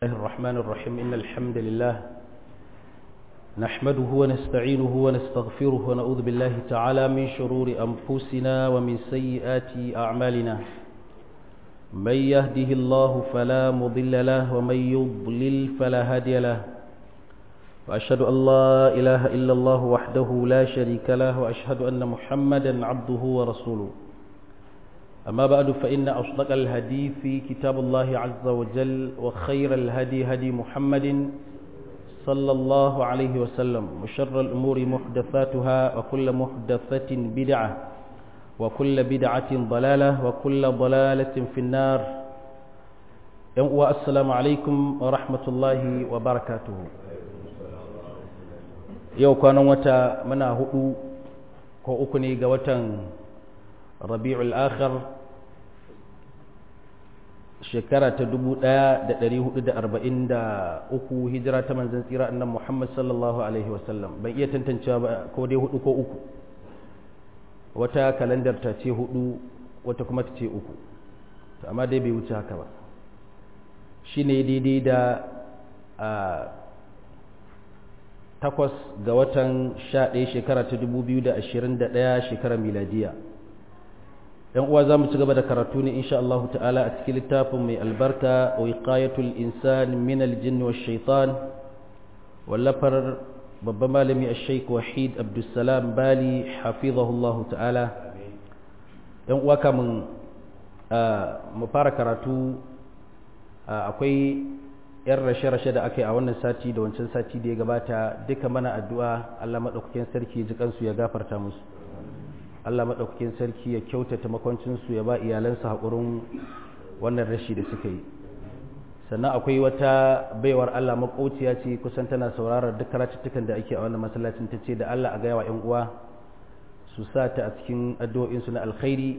الله الرحمن الرحيم إن الحمد لله نحمده ونستعينه ونستغفره ونعوذ بالله تعالى من شرور أنفسنا ومن سيئات أعمالنا من يهده الله فلا مضل له ومن يضلل فلا هادي له وأشهد أن لا إله إلا الله وحده لا شريك له وأشهد أن محمدا عبده ورسوله أما بعد فإن أصدق الهدي في كتاب الله عز وجل وخير الهدي هدي محمد صلى الله عليه وسلم وشر الأمور محدثاتها وكل محدثة بدعة وكل بدعة ضلالة وكل ضلالة في النار والسلام عليكم ورحمة الله وبركاته yau kwanan wata muna hudu ko uku ne ga watan rabi'ul akhir shekara ta 1443 hijira ta manzon tsira annan Muhammad sallallahu alaihi wasallam ban iya tantancewa ba ko dai hudu ko uku wata kalandar ta ce hudu wata kuma ta ce uku to amma dai bai wuce haka ba shine daidai da takwas ga watan sha ɗaya shekara ta dubu biyu da ashirin da ɗaya shekarar miladiya ‘yan uwa za mu ci gaba da karatu ne insha Allah ta'ala a cikin littafin mai albarka wa iqayatul insan min aljin wa shaitan wallafar babban malami a sheik wahid abdulsalam bali hafizahullah ta'ala ‘yan uwa kamun mu fara karatu akwai yan rashe-rashe da aka yi a wannan sati da wancan sati da ya gabata duka mana addu'a Allah maɗaukakin sarki ji kansu ya gafarta musu Allah maɗaukakin sarki ya kyautata makwancinsu ya ba iyalansa haƙurin wannan rashi da suka yi sannan akwai wata baiwar Allah makociya ce kusan tana sauraron duk karatuttukan da ake a wannan masallacin ta ce da Allah a gaya wa 'yan uwa su sa ta a cikin addu'o'insu na alkhairi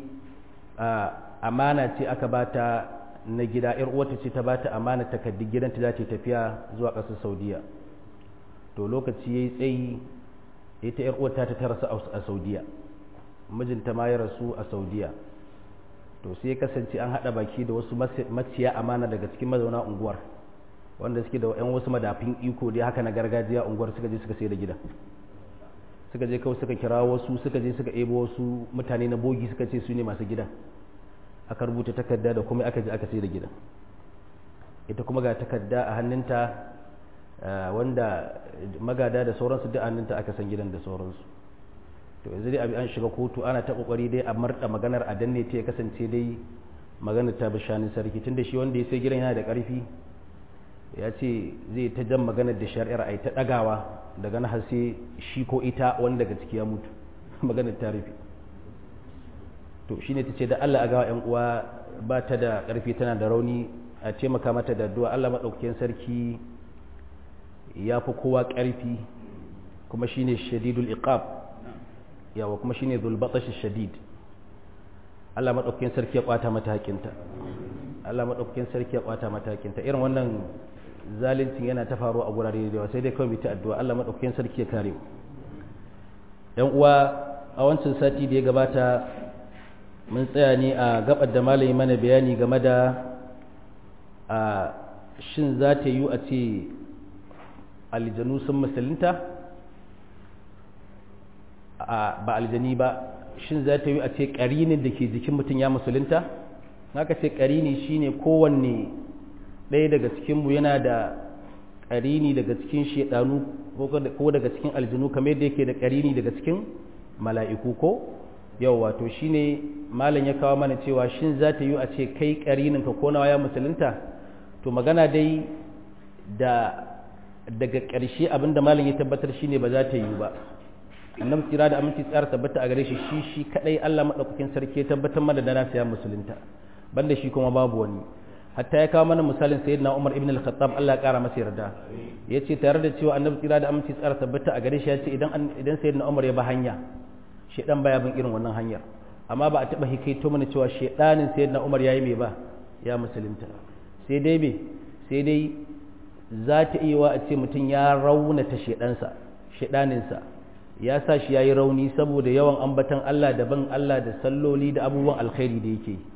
amana ce aka bata na gida yar uwarta ce ta bata amana takardun gidanta za ta tafiya zuwa ƙasar saudiya to lokaci yayi tsayi ita yar uwarta ta rasu a saudiya mijinta ma ya rasu a saudiya to sai ya kasance an haɗa baki da wasu maciya amana daga cikin mazauna unguwar wanda suke da yan wasu madafin iko dai haka na gargajiya unguwar suka je suka sai da gida suka je kawai suka kira wasu suka je suka ebo wasu mutane na bogi suka ce su ne masu gidan aka rubuta takarda da kuma aka je aka sai da gidan ita kuma ga takarda a hannunta wanda magada da sauransu duk hannunta aka san gidan da sauransu to yanzu dai abi an shiga kotu ana ta kokari dai a marda maganar a danne ta ya kasance dai maganar ta bishanin sarki tunda shi wanda ya sai gidan yana da karfi ya ce zai ta jan maganar da shari'ar ai ta dagawa daga na har sai shi ko ita wanda daga ciki ya mutu maganar ta rufe to shi ne ta ce da Allah a gawa 'yan uwa ba ta da ƙarfi tana da rauni a taimaka mata da addu'a Allah maɗaukakin sarki ya fi kowa ƙarfi kuma shi ne shadidul iqab yawa kuma shi ne zulbaɗashi shadid Allah maɗaukakin sarki ya ƙwata mata haƙinta Allah maɗaukakin sarki ya ƙwata mata haƙinta irin wannan zalincin yana ta faruwa a gurare da yawa sai dai kawai ta addu'a Allah maɗaukakin sarki ya kare ‘yan uwa a wancan sati da ya gabata mun tsaya ne a gabar da malami mana bayani game da a shin za ta yi a ce aljanu sun musulunta ba aljani ba shin za ta yi a ce ƙarinin da ke jikin mutum ya musulunta haka ce ƙarini shine kowanne ɗaya daga cikinmu yana da ƙarini daga cikin shaɗanu ko daga cikin aljanu kamar yadda yake da ƙarini daga cikin mala'iku ko yau wato shine malam ya kawo mana cewa shin za ta yi a ce kai karininka ko nawa ya musulunta to magana dai da daga ƙarshe abinda malam ya tabbatar shine ba za ta yi ba annabi tsira da aminci tsara tabbata a gare shi shi shi kadai Allah madaukakin sarki ya tabbatar mana da nasa ya musulunta banda shi kuma babu wani hatta ya kawo mana misalin sayyidina Umar ibn al-Khattab Allah ya kara masa yarda yace tare da cewa annabi tsira da aminci tsara tabbata a gare shi ya ce idan idan sayyidina Umar ya ba hanya shedan baya bin irin wannan hanyar amma ba a taba hikaito mana cewa shedanin sayyidina Umar yayi me ba ya musulunta sai dai me sai dai za ta iya wa a ce mutum ya raunata shedansa shedaninsa ya sa shi yayi rauni saboda yawan ambatan Allah da ban Allah da salloli da abubuwan alkhairi da yake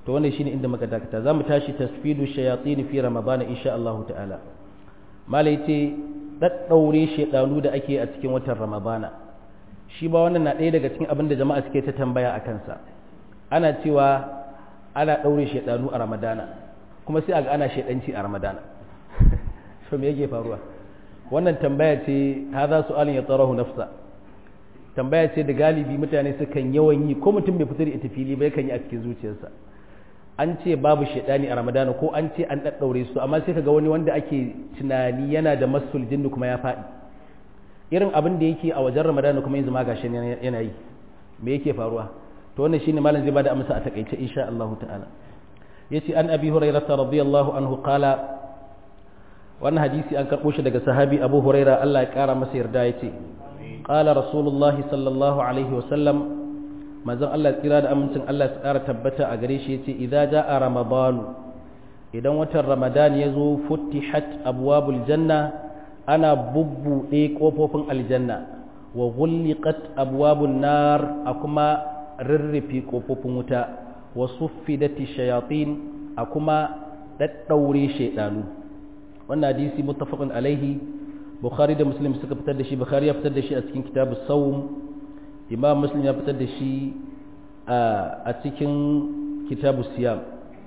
to wannan shine inda muka dakata zamu tashi tasfidu shayatin fi ramadan insha Allah ta'ala malai ce daddaure shedanu da ake a cikin watan ramadana shi ba wannan na ɗaya daga cikin abin da jama'a suke ta tambaya a kansa ana cewa ana ɗaure shedanu a ramadana kuma sai a ga ana shedanci a ramadana so me yake faruwa wannan tambaya ce hadha su'alun yatarahu nafsa tambaya ce da galibi mutane sukan yawan yi ko mutum bai fitar ita fili ba yakan yi a cikin zuciyarsa an ce babu shaidani a ramadana ko an ce an ɗaɗɗaure su amma sai kaga wani wanda ake tunani yana da masul jinnu kuma ya faɗi irin abin da yake a wajen ramadana kuma yanzu ma gashi yana yi me yake faruwa to wannan shine malam zai bada amsa a takaice insha Allah ta'ala yace an abi hurairah radiyallahu anhu qala wannan hadisi an karbo shi daga sahabi abu huraira Allah ya kara masa yarda yace qala rasulullahi sallallahu alaihi wa sallam manzon Allah tsira da amincin Allah su ƙara tabbata a gare shi yace idza jaa ramadanu idan watan ramadan ya zo futtihat abwabul janna ana bubbuɗe ƙofofin aljanna wa ghulliqat abwabun nar a kuma rirrifi ƙofofin wuta wa suffidati shayatin a kuma daddaure shaydanu wannan hadisi muttafaqun alaihi bukhari da muslim suka fitar da shi bukhari ya fitar da shi a cikin kitabus sawm imam muslim ya fitar da shi a cikin kitabu siyam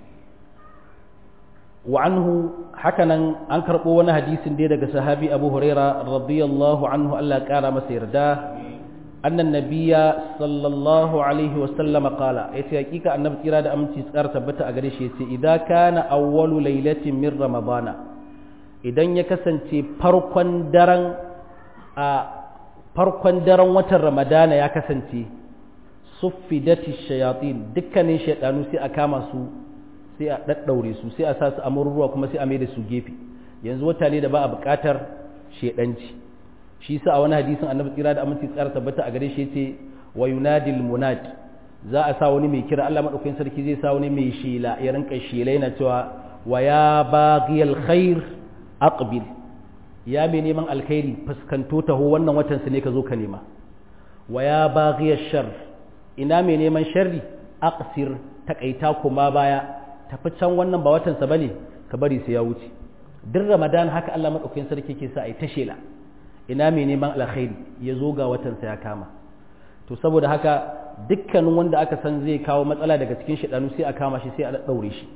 wa anhu hakanan an karɓo wani hadisin dai daga sahabi abu huraira radiyallahu anhu Allah ƙara masa yarda annan nabiya sallallahu alaihi wasallam qala yace hakika annabi kira da aminci tsar tabbata a gare shi yace idan kana awwalu lailatin min ramadana idan ya kasance farkon daren a farkon daren watan ramadana ya kasance suffidati shayatin dukkanin shaidanu sai a kama su sai a daddaure su sai a sa su a ruwa kuma sai a mai da su gefe yanzu wata ne da ba a buƙatar shaidanci shi sa a wani hadisin annabi tsira da aminci tsara tabbata a gare shi yace wa yunadil munad za a sa wani mai kira Allah madaukakin sarki zai sa wani mai shela ya rinka shela yana cewa wa ya baghiyal khair aqbil ya mai neman alkhairi fuskanto taho wannan watan su ne ka zo ka nema wa ya baghiya shar ina mai neman sharri aqsir takaita kuma baya tafi can wannan ba watan sa bane ka bari sai ya wuce duk ramadan haka Allah madaukakin sarki ke sa ai ta shela ina mai neman alkhairi ya zo ga watan sa ya kama to saboda haka dukkanin wanda aka san zai kawo matsala daga cikin shedanu sai a kama shi sai a daure shi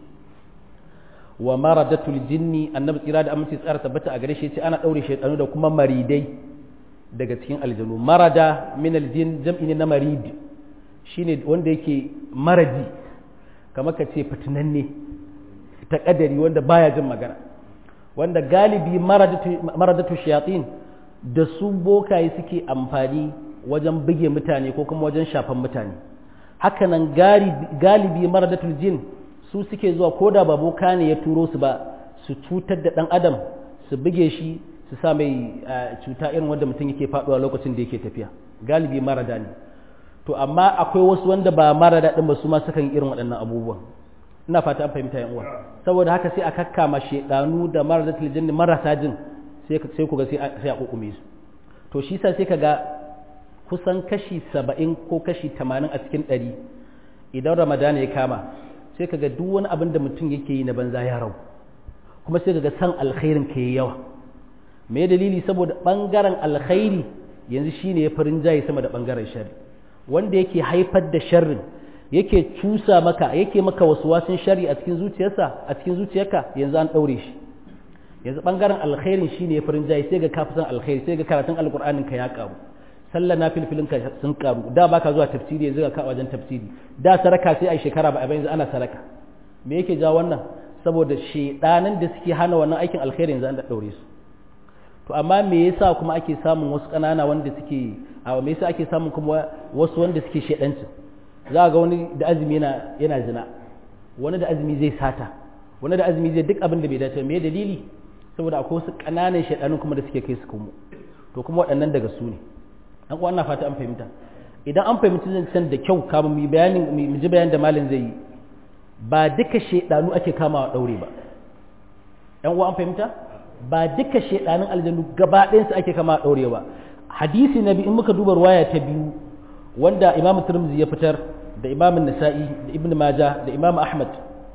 wa maradatul jinni annabi tsira da aminci tsara tabbata a gare shi ce ana daure shaytanu da kuma maridai daga cikin aljanu marada min aljin jam'i ne na marid shine wanda yake maradi kamar ka ce fitinanne ta kadari wanda baya jin magana wanda galibi maradatu shayatin da su bokaye suke amfani wajen buge mutane ko kuma wajen shafan mutane hakanan galibi maradatul jin su suke zuwa ko da ba boka ne ya turo su ba su cutar da ɗan adam su buge shi su sa mai cuta irin wanda mutum yake faɗuwa lokacin da yake tafiya galibi marada ne to amma akwai wasu wanda ba marada ɗin ba su ma sukan irin waɗannan abubuwan ina fata an fahimta yan uwa saboda haka sai a kakkama shedanu da marada tiljin marasa jin sai sai ku ga sai a kokume su to shi sa sai ka ga kusan kashi saba'in ko kashi tamanin a cikin ɗari idan ramadana ya kama sai kaga duk wani abin da mutum yake yi na banza ya rau kuma sai kaga san alkhairin ka yi yawa me dalili saboda bangaren alkhairi yanzu shine ya farin jayi sama da bangaren sharri wanda yake haifar da sharrin yake cusa maka yake maka wasu wasin sharri a cikin zuciyarsa a cikin zuciyarka yanzu an daure shi yanzu bangaren alkhairin shine ya farin jayi sai ga ka san alkhairi sai ga karatun alqur'anin ka ya karu sallah na filfilin ka sun karu da baka zuwa tafsiri yanzu ka wajen tafsiri da saraka sai a shekara ba a yanzu ana saraka me yake ja wannan saboda shedanan da suke hana wannan aikin alkhairi yanzu an da daure su to amma me yasa kuma ake samun wasu kanana wanda suke a me yasa ake samun kuma wasu wanda suke shedanci za ga wani da azumi yana yana zina wani da azumi zai sata wani da azumi zai duk abin da bai dace me dalili saboda akwai wasu kananan shedanun kuma da suke kai su kuma to kuma waɗannan daga su ne an kuwa ana fata an fahimta idan an fahimci zancen da kyau kama mu bayanin mu ji bayan da malin zai yi ba duka shedanu ake kamawa daure ba yan uwa an fahimta ba duka shedanun aljannu gaba ɗayan su ake kamawa daure ba hadisi na biyu in muka duba ruwaya ta biyu wanda imam tirmidhi ya fitar da imam nasa'i da ibn majah da imam ahmad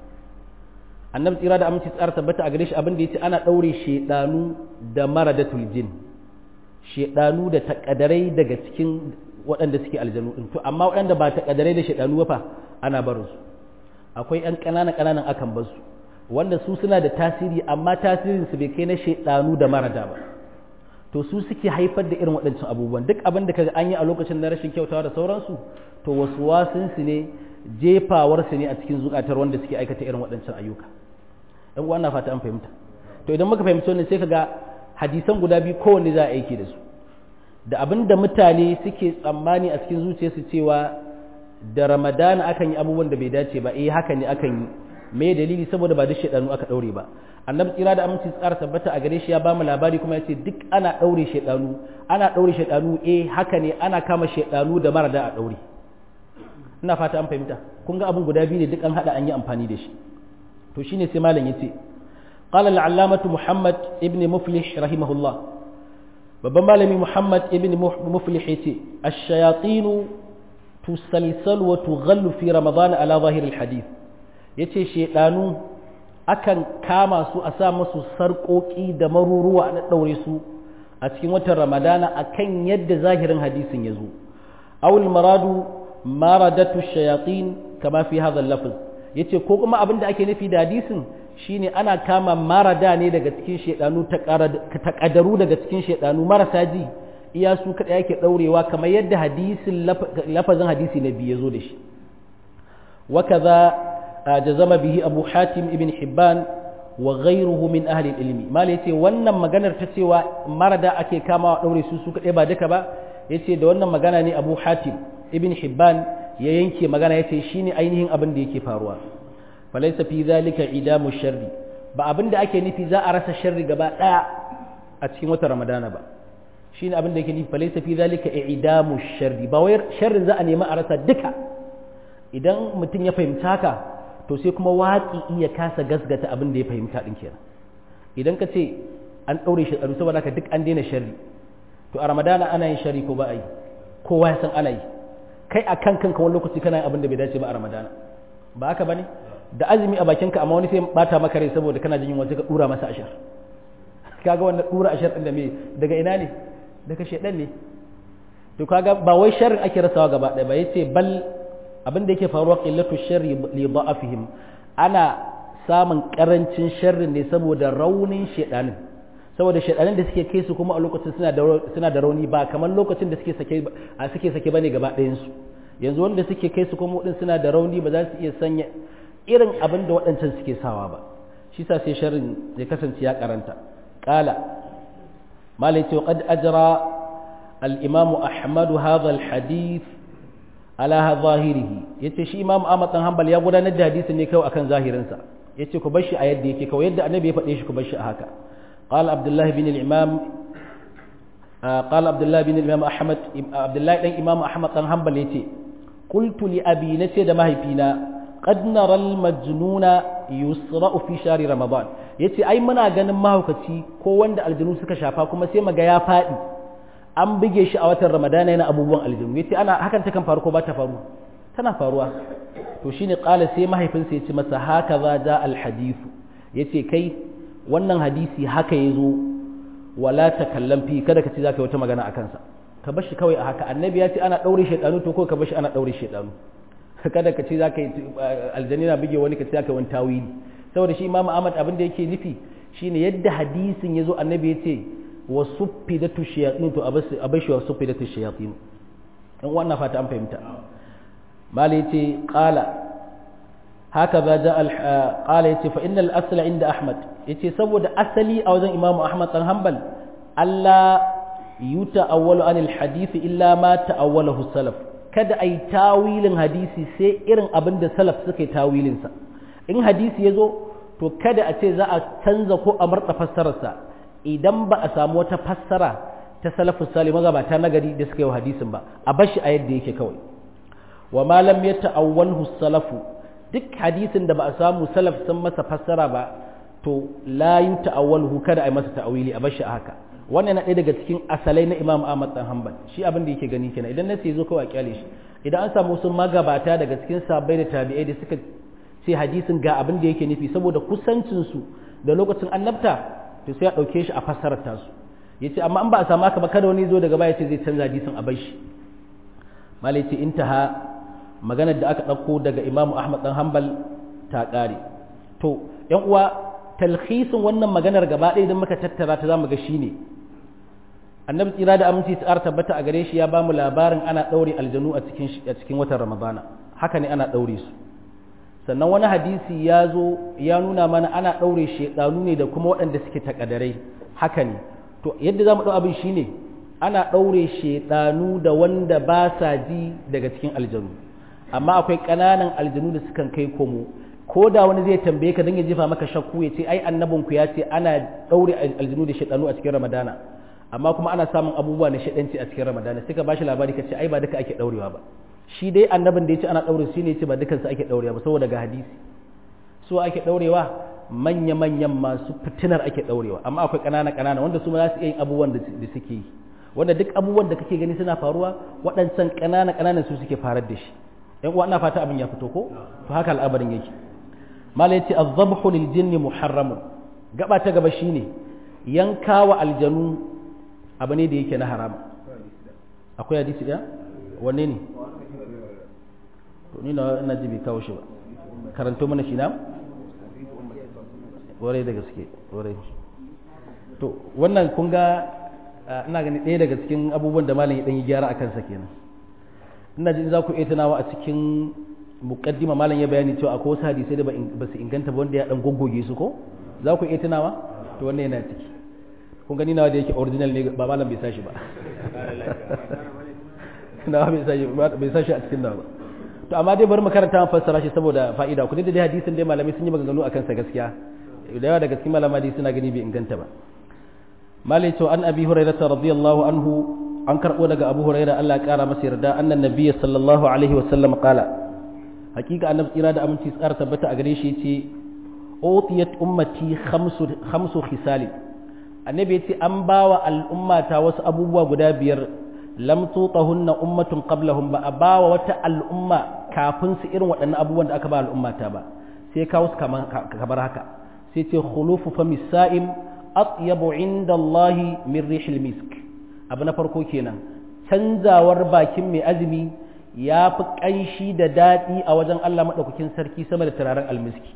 annabi tsira da aminci tsara tabbata a gare shi abin da yace ana daure shedanu da maradatul jin shedanu da takadarai daga cikin waɗanda suke aljanu din to amma waɗanda ba takadarai da shedanu ba fa ana barin su akwai ƴan ƙananan ƙananan akan bar su wanda su suna da tasiri amma tasirin su bai kai na shedanu da marada ba to su suke haifar da irin waɗancan abubuwan duk abin da kaga an yi a lokacin na rashin kyautawa da sauransu to wasu wasunsu ne jefawarsu ne a cikin zukatar wanda suke aikata irin waɗancan ayyuka ɗan uwa na fata an fahimta to idan muka fahimci wannan sai kaga hadisan guda biyu kowanne za a aiki da su da abin da mutane suke tsammani a cikin zuciyarsu cewa da ramadana akan yi abubuwan da bai dace ba eh haka ne akan yi me dalili saboda ba duk shaidanu aka ɗaure ba annabi tsira da aminci tsara tabbata a gare shi ya bamu labari kuma ya ce duk ana ɗaure shaidanu ana ɗaure shaidanu eh haka ne ana kama shaidanu da marada a ɗaure ina fata an fahimta kun ga abin guda biyu ne duk an haɗa an yi amfani da shi to shine sai malam yace qala al-allamatu muhammad ibn muflih rahimahullah babban malami muhammad ibn muflih yace ash-shayatin tusalsal wa tughallu fi ramadan ala zahir al-hadith yace shaidanu akan kama su a sa musu sarƙoƙi da maruruwa na ɗaure su a cikin watan ramadana akan yadda zahirin hadisin ya zo awul maradu maradatu shayatin kama fi hadha lafz yace ko kuma abin da ake nufi da hadisin shine ana kama marada ne daga cikin shedanu ta kadaru daga cikin shedanu marasa ji iya su kada yake daurewa kamar yadda hadisin lafazin hadisi na biyu ya zo da shi wakaza jazama bihi abu hatim ibn hibban wa ghayruhu min ahli ilmi mal yace wannan maganar ta cewa marada ake kama daure su su kadai ba duka ba yace da wannan magana ne abu hatim ibn hibban ya yanke magana yace shine ainihin abin da yake faruwa falaysa fi zalika idamu sharri ba abin da ake nufi za a rasa sharri gaba daya a cikin watan ramadana ba shine abin da yake nufi falaysa fi zalika idamu sharri ba wai sharrin za a nemi a rasa duka idan mutum ya fahimta haka to sai kuma waƙi iya kasa gasgata abin da ya fahimta ɗin kenan idan ka ce an ɗaure shi ɗaru saboda ka duk an daina sharri to a ramadana ana yin sharri ko ba a yi kowa ya san ana yi kai a kan kanka wani lokaci kana yin abin da bai dace ba a ramadana ba haka ba ne da azumi a bakinka amma wani sai bata maka rai saboda kana jin yunwa sai ka ɗura masa ashar kaga wannan ɗura ashar ɗin da me daga ina ne daga shaidan ne to kaga ba wai sharrin ake rasawa gaba ɗaya ba yace bal abin da yake faruwa qillatu sharri li da'afihim ana samun karancin sharrin ne saboda raunin shedanin saboda shedanin da suke kai su kuma a lokacin suna da suna da rauni ba kamar lokacin da suke sake a suke sake bane gaba ɗayan su yanzu wanda suke kai su kuma din suna da rauni ba za su iya sanya irin abin da waɗancan suke sawa ba shi sa sai sharrin ya kasance ya karanta qala malai ce qad ajra al-imam ahmad hadha al-hadith ala zahirihi yace shi imam Ahmad dan Hanbal ya gudanar da hadisi ne kawai akan zahirinsa yace ku bar shi a yadda yake kawai yadda annabi ya faɗe shi ku bar shi a haka qala abdullah bin al-imam qala abdullah bin al-imam ahmad abdullah dan imam ahmad dan hanbal yace qultu li abi nace da mahaifina qad nara al-majnuna yusra'u fi shahri ramadan yace ai muna ganin mahaukaci ko wanda aljinu suka shafa kuma sai maga ya faɗi an buge shi a watan ramadana yana abubuwan aljinu yace ana hakan ta kan faru ko ba ta faru tana faruwa to shine qala sai mahaifinsa yace masa haka za ja al hadith yace kai wannan hadisi haka yazo wala takallam fi kada ka ce zaka yi wata magana akan sa ka bar shi kawai a haka annabi ya ce ana daure shedanu to ko ka bar shi ana daure shedanu kada ka ce zaka yi aljanna buge wani ka ce zaka yi wani tawili saboda shi imamu ahmad abin da yake nufi shine yadda hadisin yazo annabi ya ce wa suffidatu shayatin to abashi wa suffidatu shayatin in wannan fata an fahimta mali yace qala haka ba ja al qala yace fa innal asla inda ahmad yace saboda asali a wajen imamu ahmad dan hanbal Allah yuta'awwalu anil hadith illa ma ta'awwalahu salaf kada ai tawilin hadisi sai irin abin da salaf suka yi tawilin sa in hadisi yazo to kada a ce za a canza ko a marɗa fassararsa idan ba a samu wata fassara ta salafus salih magabata nagari da suka yi wa hadisin ba a bashi a yadda yake kawai wa ma lam yata'awwalhu salafu duk hadisin da ba a samu salaf sun masa fassara ba to la yin ta'awwaluhu kada a yi masa ta'awili a bashi a haka wannan na ɗaya daga cikin asalai na Imam Ahmad dan Hanbal shi abin da yake gani kenan idan nasi zo kawai a kyale shi idan an samu sun magabata daga cikin sabbai da tabi'ai da suka ce hadisin ga abin da yake nufi saboda kusancin su da lokacin annabta to sai a ɗauke shi a fassarar tasu yace amma an ba a samu haka ba kada wani zo daga baya ce zai canza hadisin a bashi malai ce intaha maganar da aka ɗauko daga Imam Ahmad dan Hanbal ta ƙare to yan uwa talhisin wannan maganar gaba ɗaya idan muka tattara ta zamu ga shine annabi tsira da aminci ta tabbata a gare shi ya bamu labarin ana ɗaure aljanu a cikin a cikin watan ramadana haka ne ana ɗaure su sannan wani hadisi ya zo ya nuna mana ana ɗaure shedanu ne da kuma waɗanda suke takadarai haka ne to yadda zamu ɗau abin shine ana ɗaure shedanu da wanda ba sa ji daga cikin aljanu amma akwai ƙananan aljanu da sukan kai komo ko da wani zai tambaye ka don ya jefa maka shakku ya ce ai annabinku ya ce ana ɗaure aljinu da shaɗanu a cikin ramadana amma kuma ana samun abubuwa na shaɗanci a cikin ramadana sai ka bashi labari ka ce ai ba duka ake ɗaurewa ba shi dai annabin da ya ce ana ɗaure shi ne ya ce ba dukansu ake ɗaurewa ba saboda ga hadisi su ake ɗaurewa manya-manyan masu fitinar ake ɗaurewa amma akwai ƙanana ƙanana wanda su ma za su iya yin abubuwan da suke yi wanda duk abubuwan da kake gani suna faruwa waɗancan ƙanana ƙananan su suke farar da shi yan uwa ina fata abin ya fito ko to haka al'abarin yake malai ce azabhu lil jinni muharramun gaba ta gaba shine yanka wa aljanu abu ne da yake na haram akwai hadisi ɗaya wanne ne to ni na ina ji bai kawo shi ba karanto mana shi na ware da gaske ware to wannan kun ga ina gani ɗaya daga cikin abubuwan da malam ya ɗan yi gyara a kansa kenan ina jin za ku iya tunawa a cikin mukaddima malam ya bayani cewa akwai wasu hadisai da ba su inganta ba wanda ya dan goggoge su ko za ku iya tunawa to wannan yana ciki kun gani nawa da yake original ne ba malam bai sashi ba nawa bai sashi bai sashi a cikin nawa to amma dai bari mu karanta mu fassara shi saboda fa'ida ku da dai hadisin dai malamai sun yi maganganu akan sa gaskiya da yawa daga cikin malamai dai suna gani bai inganta ba malai to an abi hurairah radiyallahu anhu an karbo daga abu hurairah Allah ya kara masa yarda annan nabiyyi sallallahu alaihi wasallam qala hakika annabi tsira da aminci tsara tabbata a gare shi yace utiyat ummati khamsu khamsu khisali annabi yace an bawa al'ummata wasu abubuwa guda biyar lam tutahunna ummatun qablahum ba a bawa wata al'umma kafin su irin waɗannan abubuwan da aka ba al'ummata ba sai kawo su kamar haka sai ce khulufu famis sa'im atyabu inda Allah min rihil misk abu na farko kenan canzawar bakin mai azumi ya fi ƙanshi da daɗi a wajen Allah maɗaukakin sarki sama da turaren almiski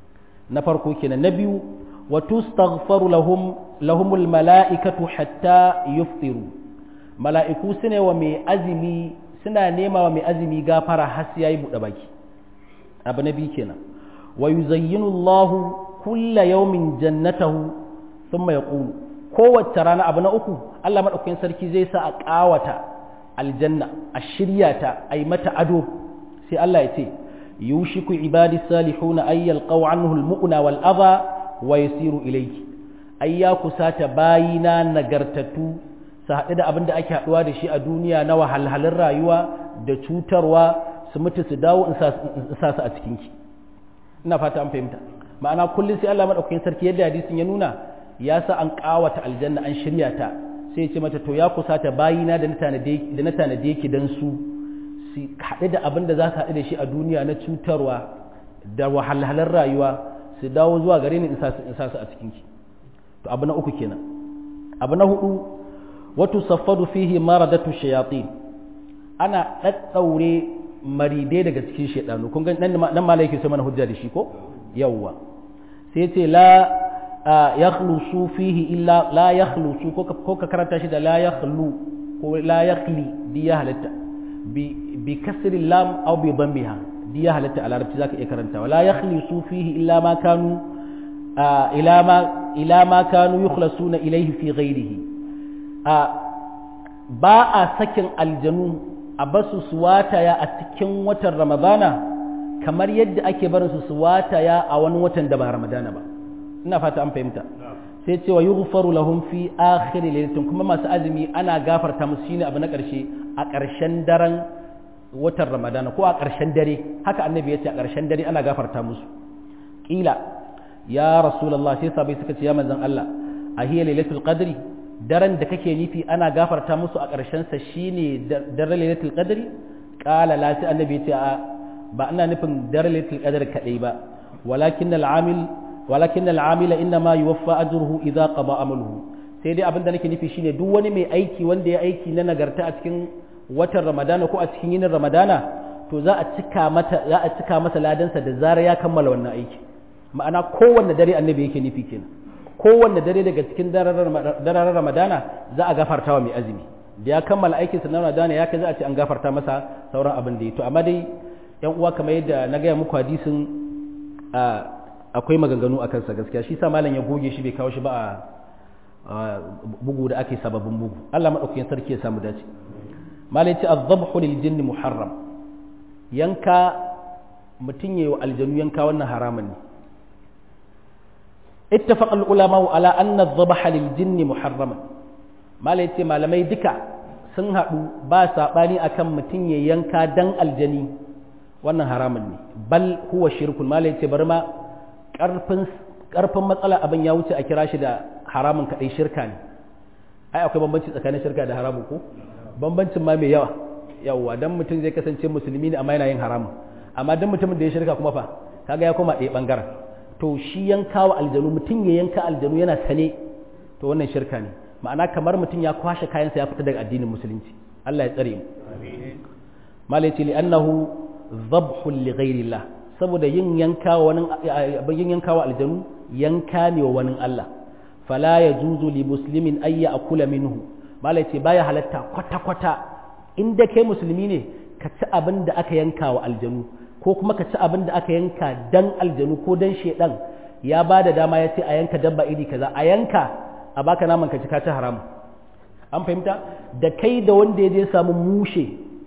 na farko kenan na biyu wa tustaghfaru lahum lahumul mala'ikatu hatta yuftiru mala'iku sune wa mai azumi suna nema wa mai azumi gafara har sai yayi buɗe baki abu na biyu kenan wa yuzayyinu Allah kulla yawmin jannatahu thumma yaqulu kowace rana abu na uku Allah maɗaukakin sarki zai sa a ƙawata aljanna a shirya ta a yi mata ado sai Allah ya ce yushiku ibadi salihuna ay yalqaw anhu almu'na wal adha wa yasiru ilayki ay ya kusata bayina nagartatu su haɗu da abin da ake haɗuwa da shi a duniya na wahalhalun rayuwa da cutarwa su mutu su dawo in sa su a cikinki ina fata an fahimta ma'ana kullum sai Allah madaukakin sarki yadda hadisin ya nuna ya sa an ƙawata aljanna an shirya ta sai ya ce mata to ya kusata bayina da na tanade ki don su su haɗu da abin da za ka haɗu da shi a duniya na cutarwa da wahalhalar rayuwa su dawo zuwa gare ni in sa su a cikinki to abu na uku kenan abu na hudu wato saffadu fihi maradatu shayatin ana ɗaɗɗaure maridai daga cikin shaidanu kun ga nan ma yake so mana hujja da shi ko yawwa sai ce la yakhlusu fihi illa la yakhlusu ko ka karanta shi da la yakhlu ko la yakhli di ya halatta bi bi kasri lam aw bi dambiha di ya halatta a larabci zaka iya karantawa la yakhlusu fihi illa ma kanu ila ma ila ma kanu yukhlasuna ilayhi fi ghayrihi ba a sakin aljanu a basu su wataya a cikin watan ramadana kamar yadda ake barin su su wataya a wani watan da ba ramadana ba ina fata an fahimta sai ce wa yughfaru lahum fi akhir laylatin kuma masu azumi ana gafarta musu shine abu na karshe a karshen daren watan ramadana ko a karshen dare haka annabi ya ce a karshen dare ana gafarta musu kila ya rasulullah sai sabai suka ce ya manzon Allah a hiya lailatul qadri daren da kake nufi ana gafarta musu a ƙarshen sa shine daren lailatul qadri qala la sai annabi ya ce a ba ina nufin daren lailatul qadri kadai ba walakin al-amil walakin al-amila inna ma yuwaffa ajruhu idza qada amaluhu sai dai abin da nake nufi shine duk wani mai aiki wanda ya aiki na nagarta a cikin watan ramadana ko a cikin yinin ramadana to za a cika mata za a cika masa ladansa da zarar ya kammala wannan aiki ma'ana kowanne dare annabi yake nufi kenan kowanne dare daga cikin daren ramadana za a gafarta wa mai azumi da ya kammala aikin sa na ramadana ya kai za a ce an gafarta masa sauran abin da ya to amma dai yan uwa kamar yadda na gaya muku hadisin akwai maganganu a kansa gaskiya shi sa malam ya goge shi bai kawo shi ba a bugu da ake sababin bugu Allah madaukakin sarki ya samu dace malai ce azabhu lil jinni muharram yanka mutun yayi wa aljanu yanka wannan haramun ne ittafaqa al ulama ala anna adh-dhabha lil jinni muharraman malai ce malamai duka sun hadu ba sabani akan mutun yayi yanka dan aljani wannan haramun ne bal huwa shirkun malai ce bari ma karfin karfin matsala abin ya wuce a kira shi da haramun kadai shirka ne ai akwai bambanci tsakanin shirka da haramun ko bambancin ma mai yawa yawa dan mutum zai kasance musulmi ne amma yana yin haramun amma dan mutumin da ya shirka kuma fa kaga ya koma ɗaya bangaren to shi yanka wa aljanu mutum ya yanka aljanu yana sane to wannan shirka ne ma'ana kamar mutum ya kwashe kayansa ya fita daga addinin musulunci Allah ya tsare mu malai ce li'annahu dhabhun li ghairillah saboda yin yanka wa wani yin yanka wa aljanu yanka ne wa wani Allah fala yajuzu li muslimin ayya akula minhu malai ce baya halatta kwata-kwata inda kai musulmi ne ka ci abin da aka yanka wa aljanu ko kuma ka ci abin da aka yanka dan aljanu ko dan shedan ya ba da dama ya ce a yanka dabba iri kaza a yanka a baka naman ka ci ka ci haram an fahimta da kai da wanda ya je samu mushe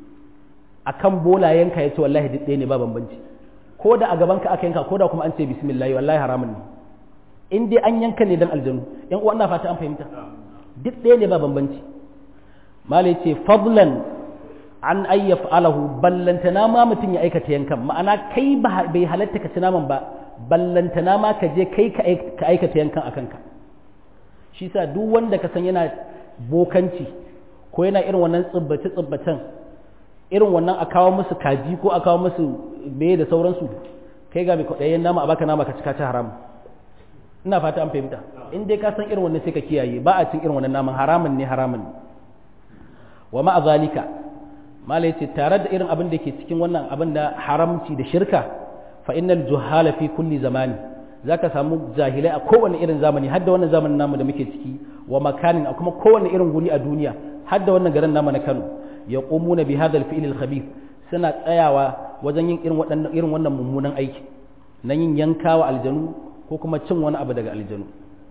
akan bola yanka ya ce wallahi duk ɗaya ne ba bambanci ko da a gaban ka aka yanka ko da kuma an ce bismillah wallahi haramun ne in dai an yanka ne dan aljanu yan uwa ina fata an fahimta duk ɗaya ne ba bambanci malai ce fadlan an ayyaf alahu ballantana ma mutum ya aikata yankan ma'ana kai bai halatta ka ci naman ba ballantana ma ka je kai ka aikata yankan a kanka shi sa duk wanda ka san yana bokanci ko yana irin wannan tsibbace tsibbacen irin wannan a kawo musu kaji ko a kawo musu meye da sauransu kai ga mai kwaɗayen nama a baka nama ka cika ci haram ina fata an fahimta in dai ka san irin wannan sai ka kiyaye ba a cin irin wannan naman haramun ne haramun ne wa ma'a zalika malai ce tare da irin abin da ke cikin wannan abin da haramci da shirka fa innal juhala fi kulli zamani zaka samu jahilai a kowane irin zamani har da wannan zamanin namu da muke ciki wa makanin a kuma kowane irin guri a duniya har da wannan garin namu na Kano yaqumuna bi hadha al-fi'l al-khabith suna tsayawa wajen yin irin waɗannan irin wannan mummunan aiki na yin yankawa aljanu ko kuma cin wani abu daga aljanu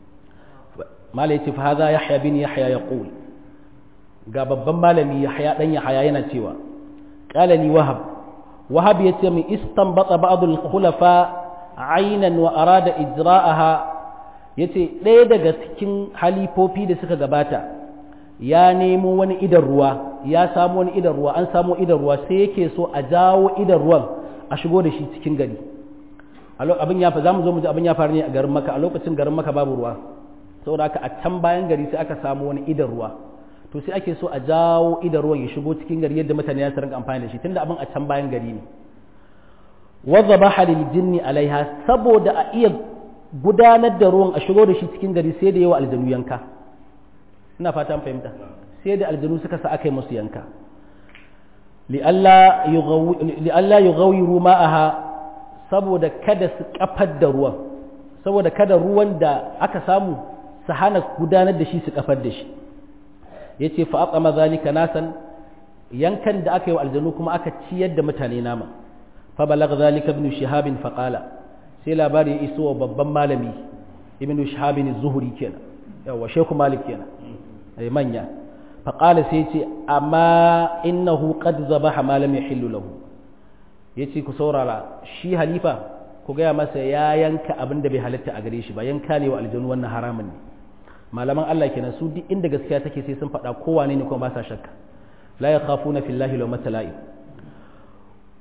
malai ce fa hadha yahya bin yahya yaqul ga babban malami Yahya dan Yahya yana cewa qala li wahab wahab yace min istanbata ba'd al-khulafa aynan wa arada ijra'aha yace ɗaya daga cikin halifofi da suka gabata ya nemo wani idan ruwa ya samu wani idan ruwa an samu idan ruwa sai yake so a jawo idan ruwan a shigo da shi cikin gari abin ya fa zamu zo mu ji abin ya faru ne a garin Makka a lokacin garin Makka babu ruwa saboda haka a can bayan gari sai aka samu wani idan ruwa to sai ake so a jawo idan ruwan ya shigo cikin gari yadda mutane ya rinka amfani da shi tunda abin a can bayan gari ne wadda ba halil jinni alaiha saboda a iya gudanar da ruwan a shigo da shi cikin gari sai da yawa aljanu yanka ina fata an fahimta sai da aljanu suka sa aka yi musu yanka li'alla yughawiru ma'aha saboda kada su kafar da ruwan saboda kada ruwan da aka samu su hana gudanar da shi su kafar da shi ya ce fa'aƙama zalika nasan yankan da aka yi wa aljanu kuma aka ciyar da mutane nama fa balaga zalika ibn shihabin faƙala sai labari ya iso wa babban malami ibn shihabin zuhuri kenan yawa sheku malik kenan ai manya faƙala sai ce amma innahu qad zabaha ma lam yahillu lahu yace ku saurara shi halifa ku gaya masa ya yanka abin da bai halatta a gare shi ba yanka ne wa aljanu wannan haramun ne malaman Allah kenan su duk inda gaskiya take sai sun faɗa kowane ne kuma ba sa shakka la yakhafuna fillahi law matalai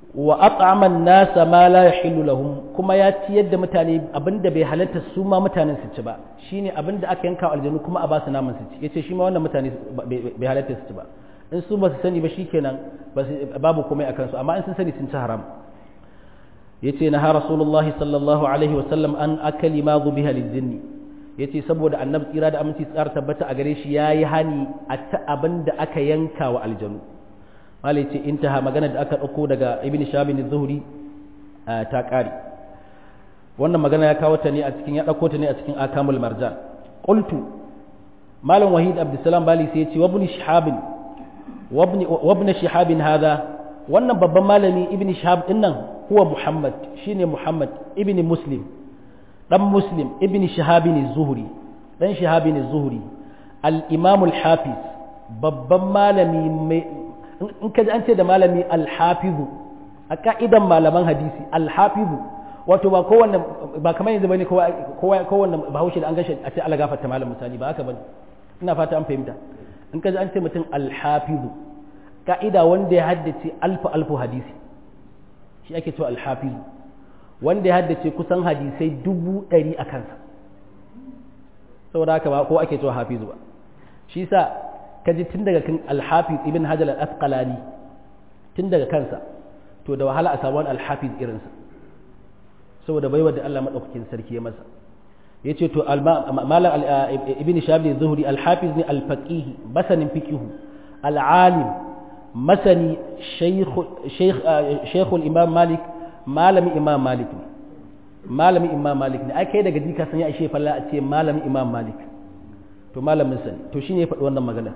wa at'ama an-nasa ma la yahillu lahum kuma ya ciyar da mutane abinda bai halatta su ma mutanen su ci ba shine abinda aka yanka aljanu kuma a ba su naman su ci yace shi ma wannan mutane bai halatta su ci ba in su ba su sani ba shikenan babu komai akan su amma in sun sani sun ci haram yace na ha rasulullah sallallahu alaihi wa sallam an akali ma biha lil yace saboda annabi tsira da aminci tsar tabbata a gare shi yayi hani a ta abinda aka yanka wa aljanu malai ce intaha magana da aka ɗauko daga ibn shabin zuhuri ta ƙare wannan magana ya kawo ta ne a cikin ya ɗauko ta ne a cikin akamul marjan qultu malam wahid abdussalam bali sai ya ce wabni shihabin wabni shihabin hada wannan babban malami ibn shihab din nan huwa muhammad shine muhammad ibn muslim dan muslim ibn shihabin zuhuri dan shihabin zuhuri al-imam al-hafiz babban malami mai in ka ji an ce da malami alhafizu a ka'idan malaman hadisi alhafizu wato ba kowanne ba kamar yanzu bane kowa kowanne bahaushe da an gashi a ce Allah gafarta malam misali ba haka bane ina fata an fahimta in ka ji an ce mutum alhafizu ka'ida wanda ya haddace alfu alfu hadisi shi ake cewa alhafizu wanda ya haddace kusan hadisai dubu ɗari a kansa saboda haka ba ko ake cewa hafizu ba shi sa kaji tun daga kan alhafiz ibn hajar al-asqalani tun daga kansa to da wahala a samu wani alhafiz irinsa saboda baiwa da Allah madaukakin sarki ya masa yace to malam ibn shabi zuhri alhafiz ne alfaqih basanin fiqh alalim masani shaykh shaykh shaykh imam malik malami imam malik malami imam malik ne ai kai daga jika san ya ishe falla a ce malami imam malik to malamin sani to shine ya faɗi wannan magana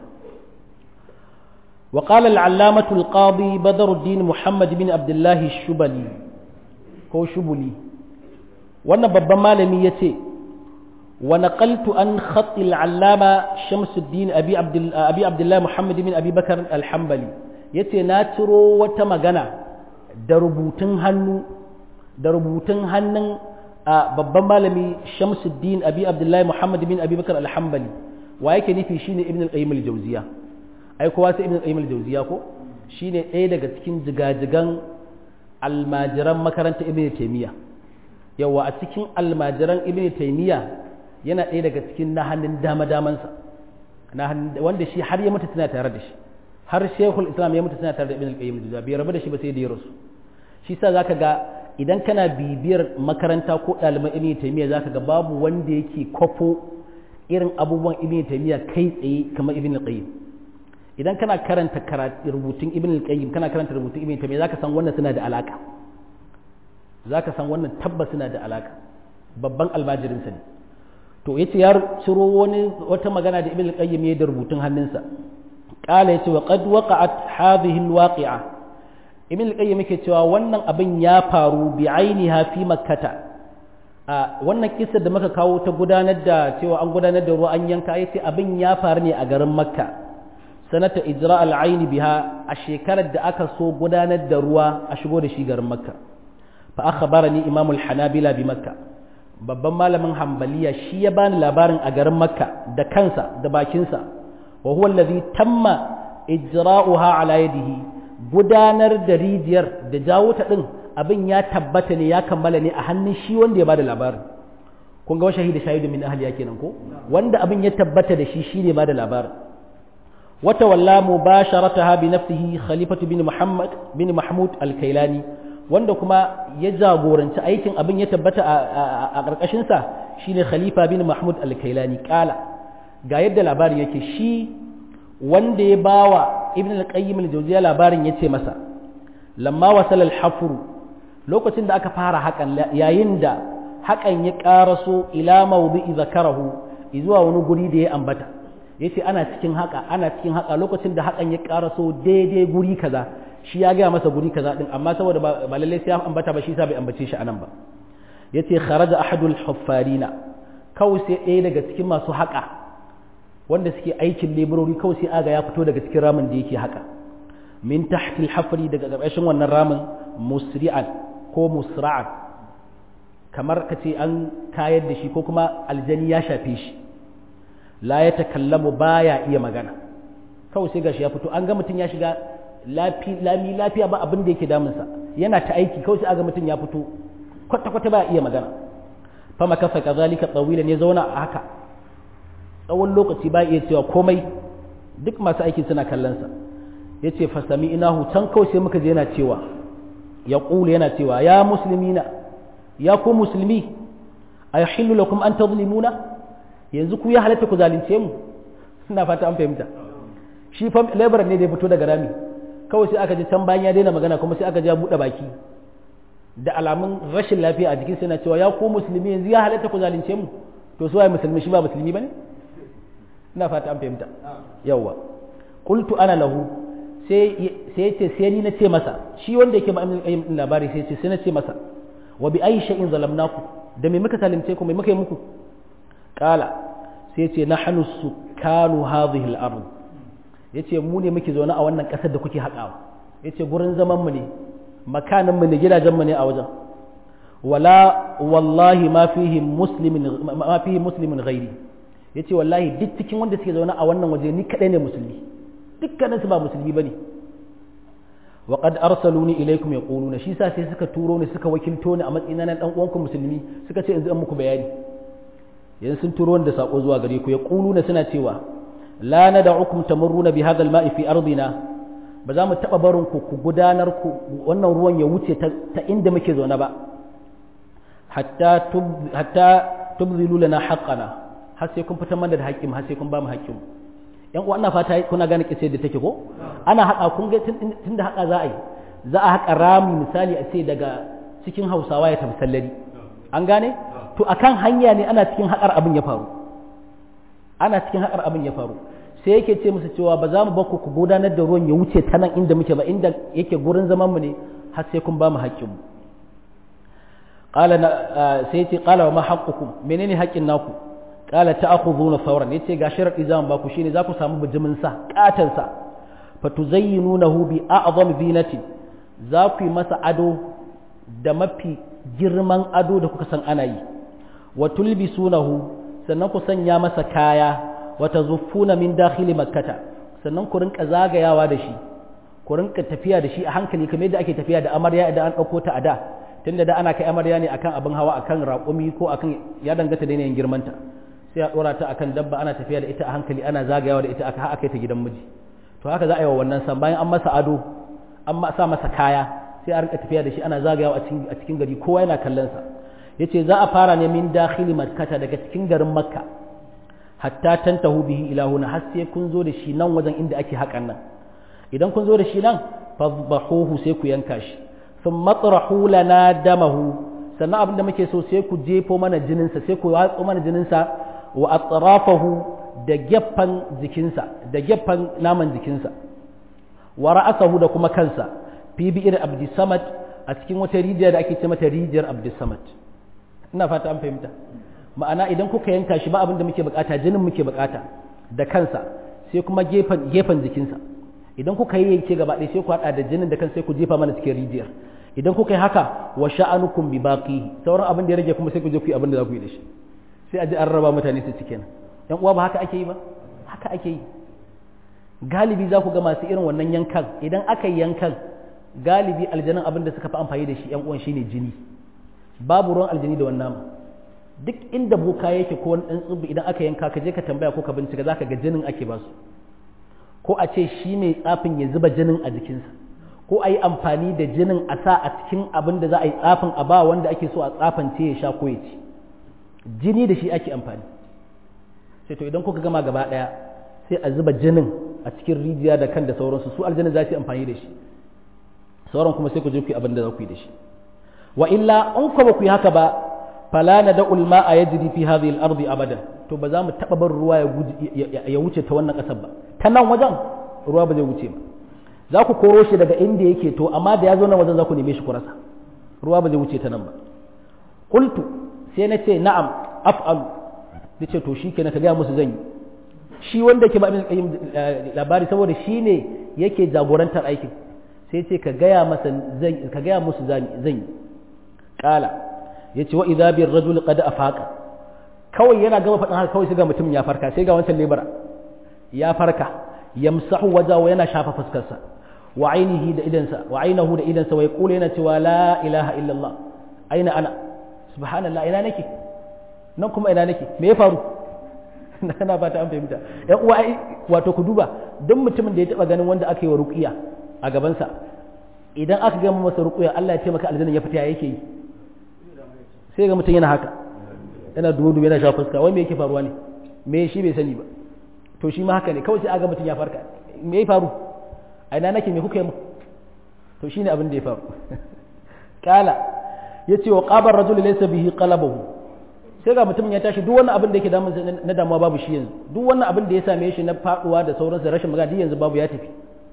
وقال العلامة القاضي بدر الدين محمد بن عبد الله الشبلي هو شبلي وانا بابا مالمي يتي ونقلت عن خط العلامة شمس الدين أبي عبد, أبي عبد الله محمد بن أبي بكر الحنبلي يتي ناترو وتمغنا دربوتن هنو دربوتن هنن babban malami Shamsuddin Abi Abdullahi Muhammad bin Abi Bakar Al-Hanbali wa yake nufi shine Ibn al-Qayyim al-Jawziya ai kowa sai Ibn al-Qayyim al-Jawziya ko shine ɗaya daga cikin jigajigan almajiran makarantar Ibn Taymiyyah yawa a cikin almajiran Ibn Taymiyyah yana ɗaya daga cikin na hannun dama damansa na wanda shi har ya mutu tana tare da shi har Sheikhul Islam ya mutu tana tare da Ibn al-Qayyim al-Jawziya bai rabu da shi ba sai da ya rasu shi sa zaka ga idan kana bibiyar makaranta ko ɗaliban ibn taymiya zaka ga babu wanda yake kwafo irin abubuwan ibn taymiya kai tsaye kamar ibn qayyim idan kana karanta rubutun ibn qayyim kana karanta rubutun ibn taymiya zaka san wannan suna da alaka zaka san wannan tabbas suna da alaka babban almajirin sa ne to yace ya ciro wani wata magana da ibn qayyim ya da rubutun hannunsa qala yace wa qad waqa'at hadhihi alwaqi'a ibn al-qayyim yake cewa wannan abin ya faru bi ainiha fi makkata a wannan kissa da muka kawo ta gudanar da cewa an gudanar da ruwa an yanka yace abin ya faru ne a garin makka sanata ijra al-ayn biha a shekarar da aka so gudanar da ruwa a shigo da shi garin makka fa akhbarani imam al-hanabila bi makka babban malamin hanbaliya shi ya bani labarin a garin makka da kansa da bakinsa wa huwa allazi tamma ijra'uha ala yadihi gudanar da rijiyar da jawo ta ɗin abin ya tabbata ne ya kammala ne a hannun shi wanda ya bada labarin kun ga shahida shahidu min ahliya kenan ko wanda abin ya tabbata da shi shi ne bada labarin wata walla mubasharataha bi nafsihi khalifatu bin muhammad bin mahmud al-kailani wanda kuma ya jagoranci aikin abin ya tabbata a ƙarƙashin sa shine khalifa bin mahmud al-kailani kala ga yadda labarin yake shi wanda ya bawa ibn al-qayyim al-jawziya labarin yace masa lamma wasal al-hafr lokacin da aka fara hakan yayin da hakan ya karaso ila mawdi'i zakarahu zuwa wani guri da ya ambata yace ana cikin haka ana cikin haka lokacin da hakan ya karaso daidai guri kaza shi ya ga masa guri kaza din amma saboda ba lalle sai ya ambata ba shi sa bai ambace shi anan ba yace kharaja ahadul huffarina kawai sai ɗaya daga cikin masu haka wanda suke aikin leburori kawai sai aga ya fito daga cikin ramin da yake haka min tahtil hafri daga ƙarƙashin wannan ramin musri'an ko musra'an kamar ka ce an kayar da shi ko kuma aljani ya shafe shi la ya takallamu baya iya magana kawai sai gashi ya fito an ga mutum ya shiga lami lafiya ba abin da yake damunsa yana ta aiki kawai sai aga mutum ya fito kwata kwata ba iya magana fa makafa kazalika tawilan ya zauna a haka tsawon lokaci ba iya cewa komai duk masu aiki suna kallon sa yace fa sami inahu can kawai sai muka je yana cewa ya ƙulu yana cewa ya musulmina ya ku musulmi a yi hillu lakum an ta zulimuna yanzu ku ya halatta ku zalunce mu suna fata an fahimta shi fa labaran ne da ya fito daga rami kawai sai aka ji can bayan ya daina magana kuma sai aka ji ya buɗe baki da alamun rashin lafiya a jikin yana cewa ya ku musulmi yanzu ya halatta ku zalunce mu to su waye musulmi shi ba musulmi bane ina fata an fahimta yawwa qultu ana lahu sai sai ce sai ni na ce masa shi wanda yake ba labari sai ce sai na ce masa wa bi ayi shay'in zalamnaku da me muka zalunce ku me muka yi muku qala sai ce nahnu sukanu hadhihi al-ard yace mu ne muke zaune a wannan kasar da kuke haƙawa yace gurin zaman mu ne makanin mu ne gidajen mu ne a wajen wala wallahi ma fihi muslimin ma fihi muslimin ghairi yace wallahi duk cikin wanda suke zaune a wannan waje ni kadai ne musulmi dukkanin su ba musulmi bane wa qad arsaluni ilaykum yaquluna shi sa sai suka turo ni suka wakilto ni a matsayin na dan uwanku musulmi suka ce in zan muku bayani yanzu sun turo ni da sako zuwa gare ku yaquluna suna cewa la nad'ukum tamurruna bi hadha al-ma'i fi ardina ba za mu taba barin ku ku gudanar ku wannan ruwan ya wuce ta inda muke zaune ba hatta tub hatta tubzilu lana haqqana har sai kun fitar mana da haƙƙin har sai kun ba mu haƙƙin yan uwa ina fata kuna gane kise da take ko ana haƙa kun ga tun da haƙa za a yi za a haƙa rami misali a ce daga cikin hausawa ya tafi sallari an gane to akan hanya ne ana cikin haƙar abin ya faru ana cikin haƙar abin ya faru sai yake ce musu cewa ba za mu bakku ku gudanar da ruwan ya wuce ta nan inda muke ba inda yake gurin zaman mu ne har sai kun ba mu haƙƙin mu qala sai yace qala wa ma haqqukum menene haƙƙin naku qala ta'khudhuna fawran yace ga sharadi zan ba ku shine za ku samu bijimin sa katan sa fatuzayyinunahu bi a'zam zinati za ku yi masa ado da mafi girman ado da kuka san ana yi wa tulbisunahu sannan ku sanya masa kaya wa tazuffuna min dakhili makkata sannan ku rinka zagayawa da shi ku rinka tafiya da shi a hankali kamar yadda ake tafiya da amarya idan an dauko ta a da tunda da ana kai amarya ne akan abin hawa akan raƙumi ko akan ya danganta da yanayin girmanta sai a dora ta akan dabba ana tafiya da ita a hankali ana zagayawa da ita aka aka ta gidan miji to haka za a yi wa wannan san bayan an masa ado an sa masa kaya sai a rinka tafiya da shi ana zagayawa a cikin gari kowa yana kallon sa yace za a fara ne min dakhili makkata daga cikin garin makka hatta tantahu bihi ila huna har sai kun zo da shi nan wajen inda ake hakan nan idan kun zo da shi nan fadhahuhu sai ku yanka shi thumma matrahu lana damahu sannan abin da muke so sai ku jefo mana jinin sa sai ku watso mana jinin sa wa atrafahu da gefen jikinsa da gefen naman jikinsa wa ra'asahu da kuma kansa fi bi'ir abdisamad a cikin wata rijiya da ake ce mata rijiyar abdisamad ina fata an fahimta ma'ana idan kuka yanka shi ba abin da muke bukata jinin muke bukata da kansa sai kuma gefen gefen jikinsa idan kuka yi yanke gaba ɗaya sai ku haɗa da jinin da kan sai ku jefa mana cikin rijiyar idan kuka yi haka wa sha'anukum bi baqi sauran abin da ya rage kuma sai ku je ku yi abin da za ku yi da shi sai a ji an raba mutane su cikin yan uwa ba haka ake yi ba haka ake yi galibi za ku ga masu irin wannan yankan idan aka yi yankan galibi aljanin abin da suka fi amfani da shi yan uwan shine jini babu ruwan aljini da wannan duk inda boka yake ko wani tsubbi idan aka yanka ka je ka tambaya ko ka bincika zaka ga jinin ake basu ko a ce shi ne tsafin ya zuba jinin a jikinsa ko a yi amfani da jinin a sa a cikin abin da za a yi tsafin a ba wanda ake so a tsafance ya sha ko ya ci jini da shi ake amfani sai to idan kuka gama gaba ɗaya sai a zuba jinin a cikin rijiya da kan da sauransu su aljanna za su yi amfani da shi sauran kuma sai ku je ku yi abin da za ku yi da shi wa illa in ku ba ku yi haka ba fala na da ulma a yajri fi hadhihi al-ardi abadan to ba za mu taba bar ruwa ya wuce ta wannan kasar ba ta nan wajen ruwa ba zai wuce ba za ku koro shi daga inda yake to amma da ya zo nan wajen za ku neme shi ku rasa ruwa ba zai wuce ta nan ba qultu sai na ce na'am af'alu nace to shikenan ka ga musu zan yi shi wanda ke ba min labari saboda shi ne yake jagorantar aikin sai ce ka gaya masa zan ka gaya musu zan yi kala yace wa idza bir rajul qad afaqa kawai yana gama faɗin haka kawai sai ga mutum ya farka sai ga wancan lebara ya farka yamsahu wajahu yana shafa fuskarsa wa ainihi da idansa wa ainahu da idansa wa yaqulu yana cewa la ilaha illallah aina ana subhanallah ina nake nan kuma ina nake me ya faru na ba ta an fahimta yan uwa wato ku duba duk mutumin da ya taba ganin wanda aka yi wa ruqiya a gabansa idan aka gama masa ruqiya Allah ya taimaka aljanna ya fita yake yi sai ga mutum yana haka yana dubu yana shafa fuska wai me yake faruwa ne me shi bai sani ba to shi ma haka ne kawai sai aga mutum ya farka me ya faru a ina nake me kuka yi mu to shine abin da ya faru kala yace wa qabar rajul laysa bihi qalabahu sai ga mutum ya tashi duk wannan abin da yake damun na damuwa babu shi yanzu duk wannan abin da ya same shi na faduwa da sauransu rashin magana duk yanzu babu ya tafi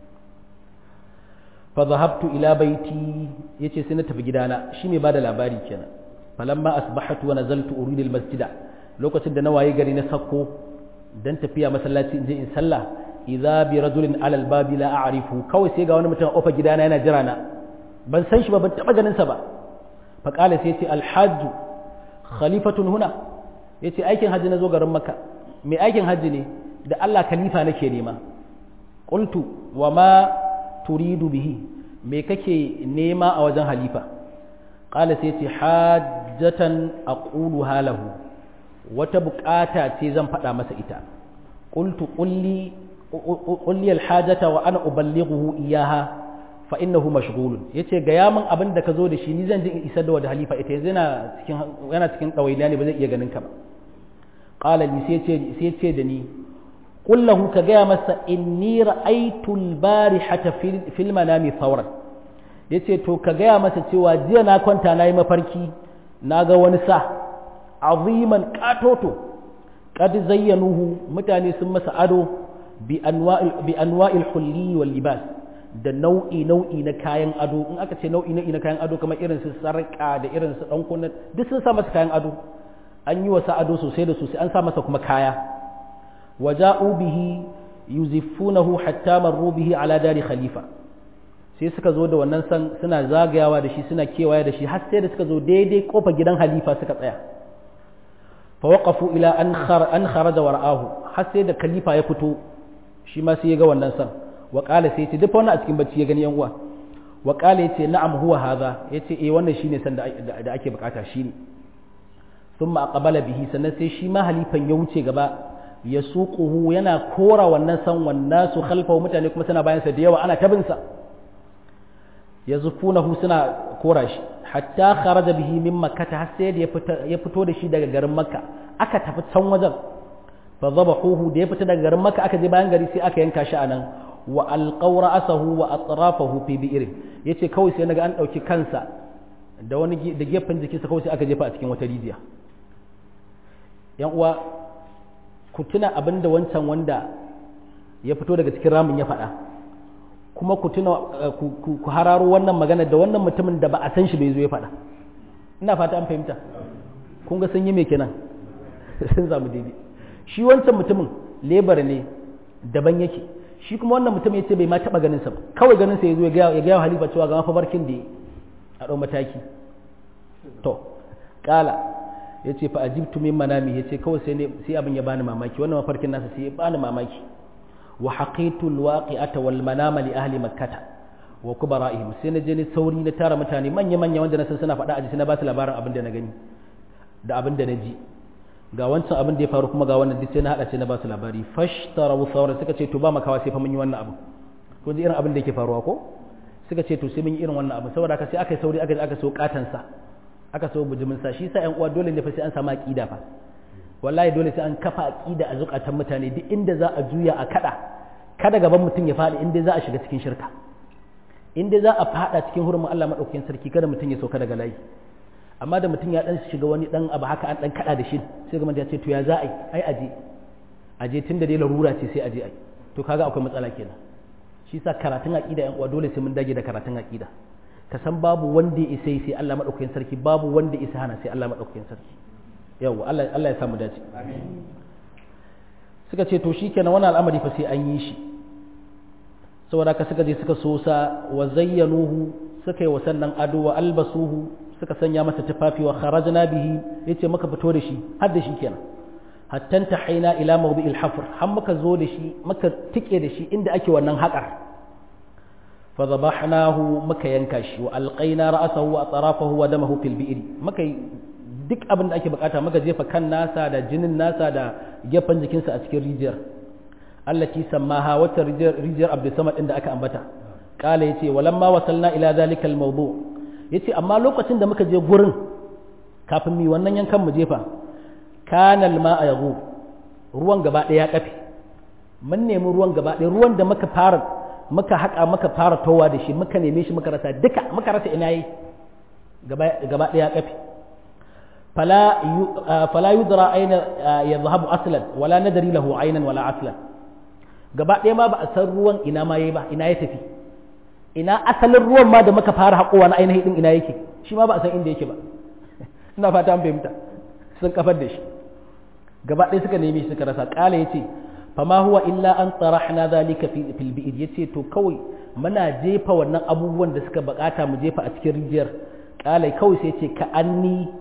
fa dhahabtu ila baiti yace sai na tafi gidana shi mai bada labari kenan falamma asbahatu wa nazaltu uridu almasjida lokacin da na waye gari na sakko dan tafiya masallaci in je in sallah idza bi rajulin ala albabi la a'rifu kawai sai ga wani mutum a kofar gidana yana jira na ban san shi ba ban taba ganin sa ba fa qala sai ce alhajj khalifatun huna yace aikin hajji nazo garin makka mai aikin hajji ne da Allah khalifa nake nema qultu wa ma turidu bihi me kake nema a wajen halifa qala sai ce hajjatan aquluha lahu wata bukata ce zan faɗa masa ita qultu qulli qulli alhajata wa ana uballighuhu iyaha fa innahu mashghulun yace ga yamin abin da ka zo da shi ni zan ji isar da wa halifa ita yanzu yana cikin yana cikin dawainiya ne ba zai iya ganin ka ba qala li sai ce sai ce da ni qul lahu ka ga masa inni ra'aytu al-barihata fil manami thawran yace to ka ga masa cewa jiya na kwanta nayi mafarki naga wani sa aziman katoto qad zayyanuhu mutane sun masa ado bi anwa'il bi anwa'il hulli wal libas da nau'i nau'i na kayan ado in aka ce nau'i nau'i na kayan ado kamar irin su sarƙa da irin su ɗan kunna duk sun sa masa kayan ado an yi wasa ado sosai da sosai an sa masa kuma kaya waja'u bihi yuzifunahu hatta marru bihi ala dari khalifa sai suka zo da wannan san suna zagayawa da shi suna kewaya da shi har sai da suka zo daidai kofar gidan halifa suka tsaya fa waqafu ila an khar an kharaja wara'ahu har sai da khalifa ya fito shi ma sai ya ga wannan san wa qala sai ya ce duk wannan a cikin bacci ya gani yan uwa wa qala yace na'am huwa hadha yace eh wannan shine san da da ake bukata shine thumma aqbala bihi sannan sai shi ma halifan ya wuce gaba ya suquhu yana kora wannan san wannan su khalfahu mutane kuma suna bayan sa da yawa ana tabin sa yazufunahu suna kora shi hatta kharaja bihi min makkah har sai da ya fito da shi daga garin makka aka tafi can wajen fa zabahuhu da ya fita daga garin makka aka je bayan gari sai aka yanka shi anan wa alqaw ra'sahu wa atrafahu fi bi'r yace kawai sai naga an dauki kansa da wani da gefen jikinsa kawai sai aka jefa a cikin wata rijiya yan uwa ku tuna abinda wancan wanda ya fito daga cikin ramin ya faɗa kuma ku tuna ku hararo wannan magana da wannan mutumin da ba a san shi bai zo ya faɗa ina fata an fahimta kun ga sun yi me kenan sun zamu daidai shi wancan mutumin lebar ne daban yake shi kuma wannan mutum ya ce bai ma taɓa ganin sa ba kawai ganin sa ya zo ya gaya halifa cewa ga mafabarkin da a ɗau mataki to ƙala ya ce fa ajibtu min manami ya ce kawai sai sai abin ya bani mamaki wannan mafarkin nasa sai ya bani mamaki wa haqitu alwaqi'ata wal manama li ahli makkah wa kubara'ihim sai na je ni sauri na tara mutane manya manya wanda na san suna faɗa a jiki na ba su labarin abin da na gani da abin da na ji ga wancan abin da ya faru kuma ga wannan duk sai na hada sai na ba su labari fashtaraw thawra suka ce to ba makawa sai fa mun yi wannan abu ko ji irin abin da yake faruwa ko suka ce to sai mun yi irin wannan abu saboda haka sai aka yi sauri aka aka so katan sa aka so bujimin sa shi sa ƴan uwa dole ne fa sai an samu aqida fa wallahi dole sai an kafa aqida a zukatan mutane duk inda za a juya a kada kada gaban mutum ya faɗi inda za a shiga cikin shirka inda za a faɗa cikin hurumin Allah madaukakin sarki kada mutum ya sauka daga layi amma da mutum ya dan shiga wani dan abu haka an dan kada da shi sai ga ya ce to ya za a yi ai aje aje tunda dai larura ce sai aje ai to kaga akwai matsala kenan shi sa karatun aqida yan uwa dole sai mun dage da karatun aqida ka san babu wanda ya isa sai Allah madaukakin sarki babu wanda ya isa hana sai Allah madaukakin sarki yawa Allah Allah ya samu dace amin suka ce to shikenan wannan al'amari fa sai an yi shi saboda ka suka je suka sosa wa zayyanuhu suka yi wa sannan ado wa albasuhu suka sanya masa tufafi wa kharajna bihi yace muka fito da shi har da shi kenan hatta tahaina ila mawdi'il hafr har muka zo da shi muka tike da shi inda ake wannan haƙar fa dhabahnahu muka yanka shi wa alqaina ra'sahu wa atrafahu wa damahu fil bi'ri muka duk abin da ake bukata muka jefa kan nasa da jinin nasa da gefen jikinsa a cikin rijiyar allati sammaha wata rijiyar abdul samad din da aka ambata kala yace walamma wasalna ila zalika al mawdu yace amma lokacin da muka je gurin kafin mi wannan yankan mu jefa kana al ma'a yaghub ruwan gaba daya ya kafe mun nemi ruwan gaba daya ruwan da muka fara muka haka muka fara towa da shi muka neme shi muka rasa duka muka rasa ina yi gaba gaba daya ya kafe فلا فلا يدرى أين يذهب أصلا ولا ندري له عينا ولا أصلا gaba ɗaya ma ba a san ruwan ina ma yayi ba ina ya tafi ina asalin ruwan ma da muka fara haƙowa na ainihin din ina yake shi ma ba a san inda yake ba ina fata an fahimta sun kafar da shi gaba ɗaya suka nemi suka rasa ƙala yace fama huwa illa an tsarahna zalika fil bi'id yace to kawai muna jefa wannan abubuwan da suka bukata mu jefa a cikin rijiyar ƙala kawai sai ce ka anni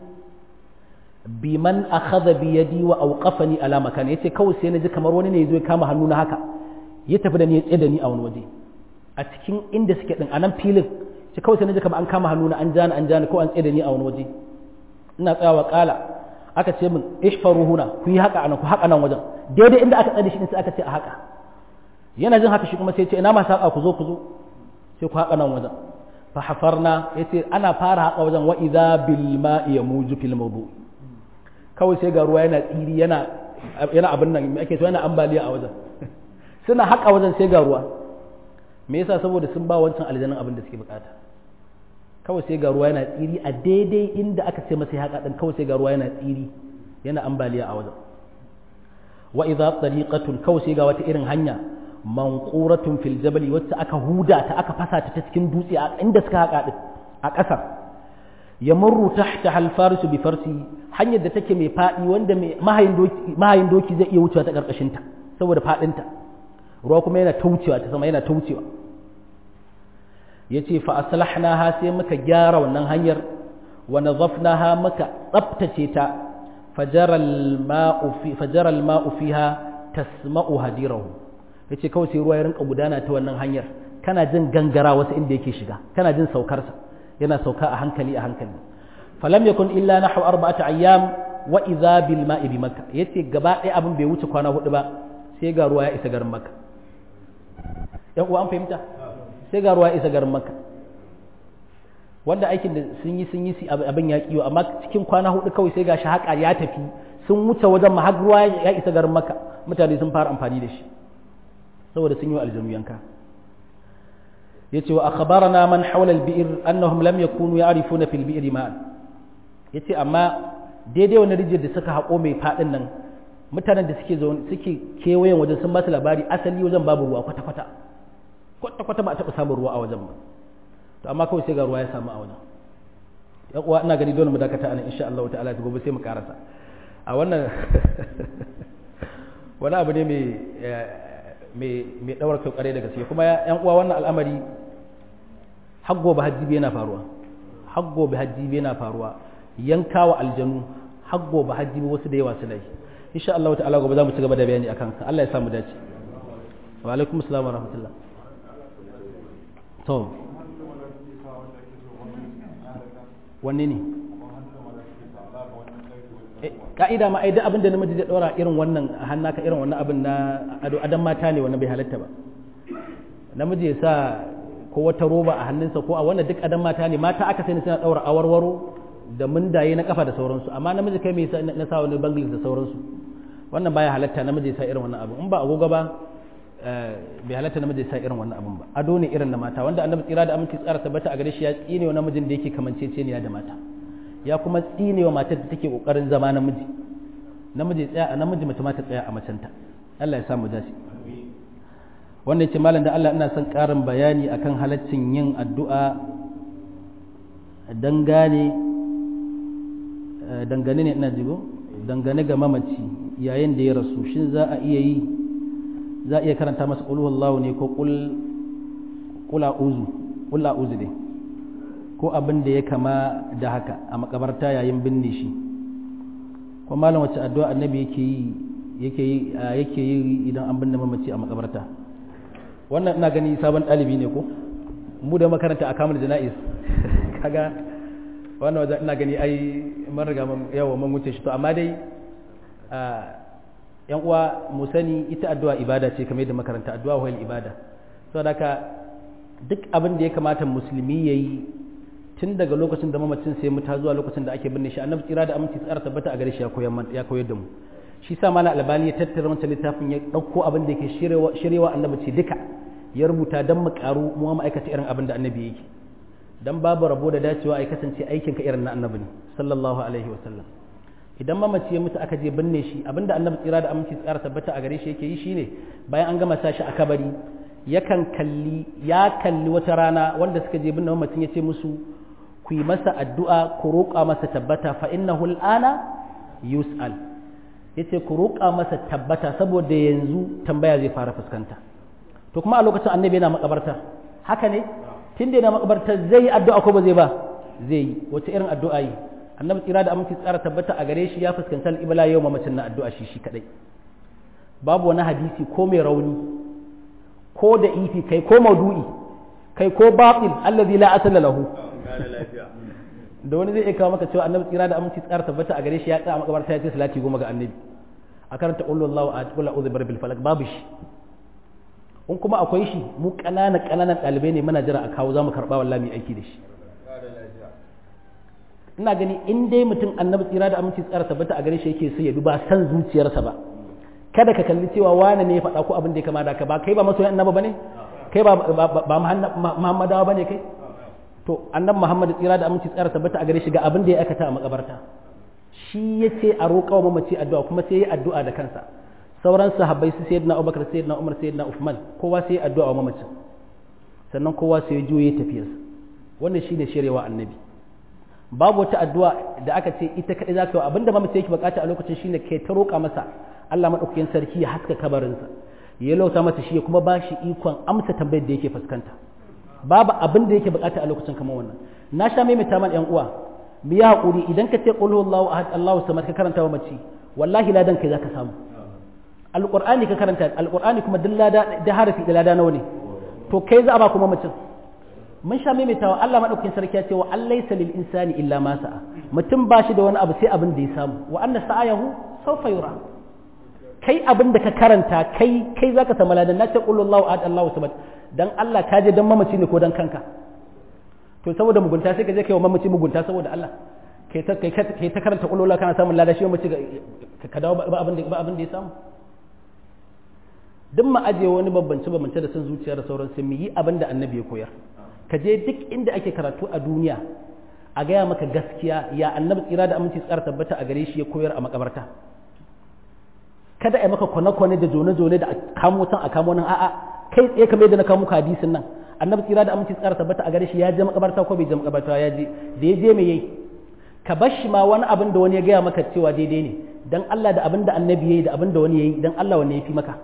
biman akhadha bi yadi wa awqafani ala makan yace kawai sai naji kamar wani ne yazo ya kama hannu na haka ya tafi da ni ya tsaye da ni a wani waje a cikin inda suke din a nan filin sai kawai sai naji kamar an kama hannu na an jani an jani ko an tsaye da ni a wani waje ina tsayawa kala aka ce min ishfaru huna ku yi haka anan ku haka nan wajen daidai inda aka tsare shi sai aka ce a haka yana jin haka shi kuma sai ce ina masu haka ku zo ku zo sai ku haka nan wajen fa hafarna yace ana fara haka wajen wa idza bil ma'i yamuju fil mawdu' kawai sai ga ruwa yana tsiri yana yana abin nan ake so yana ambaliya a wajen suna haƙa wajen sai ga ruwa me yasa saboda sun ba wancan aljannan abin da suke bukata kawai sai ga ruwa yana tsiri a daidai inda aka ce masa haƙa din kawai sai ga ruwa yana tsiri yana ambaliya a wajen wa idza tariqatun kawai sai ga wata irin hanya manquratun fil jabali wacce aka huda ta aka fasa ta cikin dutse a inda suka haƙa din a ƙasar ya murru tahta hal farisu bi farsi hanyar da take mai fadi wanda mai mahayin doki mahayin doki zai iya wucewa ta karkashin ta saboda fadin ta ruwa kuma yana taucewa ta sama yana taucewa yace fa aslahnaha sai muka gyara wannan hanyar wa nadhafnaha muka tsaftace ta fajara al-ma'u fi fajara al-ma'u fiha tasma'u hadirahu yace kawai sai ruwa ya rinka gudana ta wannan hanyar kana jin gangara wasu inda yake shiga kana jin saukarsa yana sauka a hankali a hankali falam yakun illa nahwu arba'ati ayyam wa idha bil ma'i bi makkah yace gaba ɗaya abin bai wuce kwana hudu ba sai ga ruwa ya isa garin makka yan uwa an fahimta sai ga ruwa ya isa garin makka wanda aikin da sun yi sun yi abin ya kiyo amma cikin kwana hudu kawai sai ga shi haka ya tafi sun wuce wajen ma har ruwa ya isa garin makka mutane sun fara amfani da shi saboda sun yi wa aljanu yanka yace wa akhbarana man hawla al-bi'r annahum lam yakunu ya'rifuna fil bi'r ma'an yace amma daidai wani rijiyar da suka haƙo mai fadin nan mutanen da suke zaune suke kewayen wajen sun ba su labari asali wajen babu ruwa kwata kwata kwata kwata ba a taɓa samun ruwa a wajen ba to amma kawai sai ga ruwa ya samu a wajen yan uwa ina gani dole mu dakata anan insha Allah ta'ala gobe sai mu karasa a wannan wani abu ne mai mai ɗaura kyau ƙare da gaske kuma yan uwa wannan al'amari haggo ba hajjibi yana faruwa haggo ba hajjibi yana faruwa yanka wa aljanu haggo ba hajjibi wasu da yawa su dai insha Allah ta'ala gobe za mu ci gaba da bayani akan sa Allah ya samu dace wa alaikum assalam wa rahmatullah to wanne ne ka'ida ma ai duk abin da namiji zai dora irin wannan hannaka irin wannan abin na ado adan mata ne wannan bai halatta ba namiji ya sa ko wata roba a hannunsa ko a wannan duk adan mata ne mata aka sani suna daura awarwaro da mundaye na kafa da sauransu amma namiji kai mai na sa wani bangles da sauransu wannan baya halatta namiji ya sa irin wannan abin in ba agogo ba bai halatta namiji ya sa irin wannan abin ba ado ne irin na mata wanda annabi tsira da aminci tsara tabbata a gare shi ya tsine wa namijin da yake kamanceceniya da mata ya kuma tsine wa matar da take kokarin zama namiji namiji tsaya a namiji mace ma ta tsaya a macenta Allah ya samu dace wannan yace malam da Allah ina son karin bayani akan halaccin yin addu'a dangane dangane ne ina jigo dangane ga mamaci yayin da ya rasu shin za a iya yi za a iya karanta masa qul huwallahu ne ko qul qul a'udhu qul a'udhu ne ko abin da ya kama da haka a makabarta yayin binne shi ko malam wacce addu'a annabi yake yi yake yi yake yi idan an binne mamaci a makabarta wannan ina gani sabon ɗalibi ne ko mu da makaranta a kamar jana'iz kaga wannan wajen ina gani ai mun riga yawa mun wuce shi to amma dai yan uwa mu sani ita addu'a ibada ce kamar yadda makaranta addu'a wal ibada saboda haka duk abin da ya kamata musulmi yayi tun daga lokacin da mamacin sai mu ta zuwa lokacin da ake binne shi annabi tsira da aminci tsara tabbata a gare shi ya koyar ya koyar da mu shi sa mala albani ya tattara wancan littafin ya dauko abin da yake shirewa annabi ce duka ya rubuta dan mu karu mu ma'aikata irin abin da annabi yake dan babu rabo da dacewa ai kasance aikin ka irin na annabi ne sallallahu alaihi wasallam idan mamaci ya mutu aka je binne shi abinda annabi tsira da aminci tsara tabbata a gare shi yake yi shine bayan an gama sa shi a kabari yakan kalli ya kalli wata rana wanda suka je binne mamacin ya ce musu ku yi masa addu'a ku roƙa masa tabbata fa innahu al'ana yus'al yace ku roƙa masa tabbata saboda yanzu tambaya zai fara fuskanta to kuma a lokacin annabi yana makabarta haka ne tun da yana makabarta zai yi addu'a ko ba zai ba zai yi wace irin addu'a yi annabi tsira da aminci tsara tabbata a gare shi ya fuskanci al'ibla yau mamacin na addu'a shi shi kadai babu wani hadisi ko mai rauni ko da ifi kai ko maudu'i kai ko batil allazi la asala lahu da wani zai iya kawo maka cewa annabi tsira da aminci tsara tabbata a gare shi ya tsaya a makabarta ya ce salati goma ga annabi a karanta qul wallahu ahad qul a'udhu birabbil falaq babu shi in kuma akwai shi mu ƙananan ƙananan ɗalibai ne muna jira a kawo za mu karɓa wallahi mai aiki da shi ina gani in dai mutum annabi tsira da aminci tsara tabbata a gare shi yake so ya bi ba san zuciyarsa ba kada ka kalli cewa wane ne ya faɗa ko abin da ya kama da ka ba kai ba masoyan annabi bane kai ba ba muhammadawa bane kai to annabi muhammad tsira da aminci tsara tabbata a gare shi ga abin da ya aikata a makabarta shi yace a roƙa wa mamaci addu'a kuma sai ya addu'a da kansa sauran sahabbai su sayyidina abubakar sayyidina umar sayyidina uthman kowa sai ya addu'a wa mamacin sannan kowa sai ya juye tafiyarsa wannan shine shirewa annabi babu wata addu'a da aka ce ita kadai zaka yi abinda mamaci yake bukata a lokacin shine kai ta roƙa masa Allah madaukakin sarki ya haska kabarinsa ya lauta masa shi ya kuma ba shi ikon amsa tambayar da yake fuskanta babu abin da yake bukata a lokacin kamar wannan na sha maimaita man yan uwa mu yi hakuri idan ka ce qul huwallahu ahad Allahu samad ka karanta wa mace wallahi ladan kai zaka samu alqur'ani ka karanta alqur'ani kuma duk lada da harafi da lada nawa ne to kai za a ba kuma mutum mun sha maimaitawa Allah madaukakin sarki ya ce wa allaysa lil insani illa ma sa'a mutum ba shi da wani abu sai abin da ya samu wa anna sa'ayahu sawfa yura kai abin da ka karanta kai kai zaka samu ladan na ce qul huwallahu ahad Allahu samad dan Allah ka je dan mamaci ne ko dan kanka to saboda mugunta sai ka je kai wa mamaci mugunta saboda Allah kai ta kai kai ta karanta qul kana samun lada shi mamaci ka dawo ba abin da ba abin da ya samu duk ma aje wani bambance bambance da san zuciya da sauran sai mu yi abin da annabi ya koyar ka je duk inda ake karatu a duniya a gaya maka gaskiya ya annabi tsira da aminci tsara tabbata a gare shi ya koyar a makabarta kada a yi maka kwane-kwane da jone-jone da a kamo can a kamo nan a'a kai tsaye kamar yadda na kawo muku hadisin nan annabi tsira da aminci tsara tabbata a gare shi ya je makabarta ko bai je makabarta ya je da ya je me yayi ka bar shi ma wani abin da wani ya gaya maka cewa daidai ne dan Allah da abin da annabi yayi da abin da wani yayi dan Allah wanne yafi maka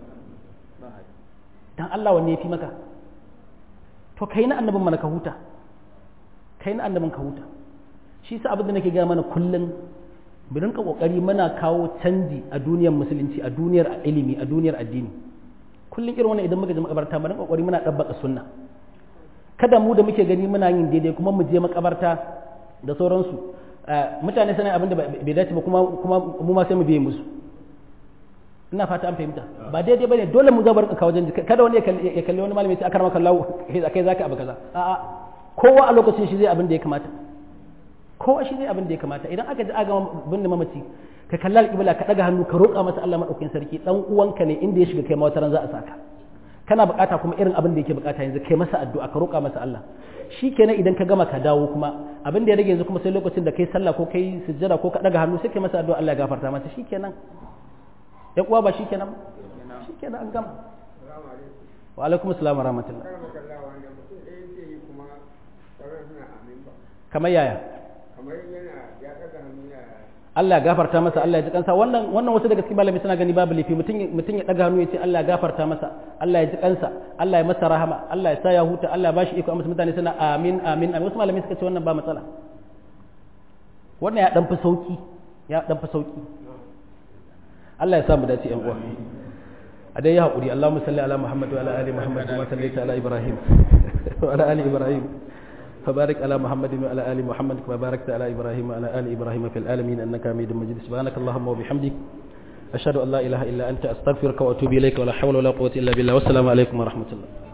dan Allah wanne yafi maka to kai na annabin mana ka huta kai na annabin ka huta shi sa abin da nake gaya mana kullum mu rinka kokari muna kawo canji a duniyar musulunci a duniyar ilimi a duniyar addini kullum irin wannan idan muka je makabarta mu rinka kokari muna dabbaka sunna kada mu da muke gani muna yin daidai kuma mu je makabarta da sauransu mutane sanin abin da bai dace ba kuma kuma mu ma sai mu biye musu ina fata an fahimta ba daidai bane dole mu zabar ka wajen kada wani ya kalli wani malami sai aka maka lawo kai zaka abu kaza a'a kowa a lokacin shi zai abin da ya kamata kowa shi zai abin da ya kamata idan aka ji aga bin da mamaci ka kalla alƙibla ka daga hannu ka roƙa masa Allah madaukakin sarki dan uwanka ne inda ya shiga kai ma wata ran za a saka kana bukata kuma irin abin da yake bukata yanzu kai masa addu'a ka roƙa masa Allah shikenan idan ka gama ka dawo kuma abin da ya rage yanzu kuma sai lokacin da kai sallah ko kai sujjada ko ka daga hannu sai kai masa addu'a Allah ya gafarta masa shikenan ya kuwa ba shikenan shikenan an gama wa alaikum assalam wa rahmatullah kamar yaya Allah ya gafarta masa Allah ya ji kansa wannan wannan wasu daga cikin malami suna gani babu laifi mutum mutum ya daga hannu ya ce Allah ya gafarta masa Allah ya ji kansa Allah ya masa rahama Allah ya sa ya huta Allah ya bashi iko amma mutane suna amin amin amin wasu malami suka ce wannan ba matsala wannan ya dan fi sauki ya dan fi sauki Allah ya sa mu dace yan uwa a dai ya haƙuri Allahumma salli ala Muhammad wa ala ali Muhammad kama sallaita ala Ibrahim وعلى ال ابراهيم فبارك على محمد وعلى ال محمد كما باركت على ابراهيم وعلى ال ابراهيم في العالمين انك حميد مجيد سبحانك اللهم وبحمدك اشهد ان لا اله الا انت استغفرك واتوب اليك ولا حول ولا قوه الا بالله والسلام عليكم ورحمه الله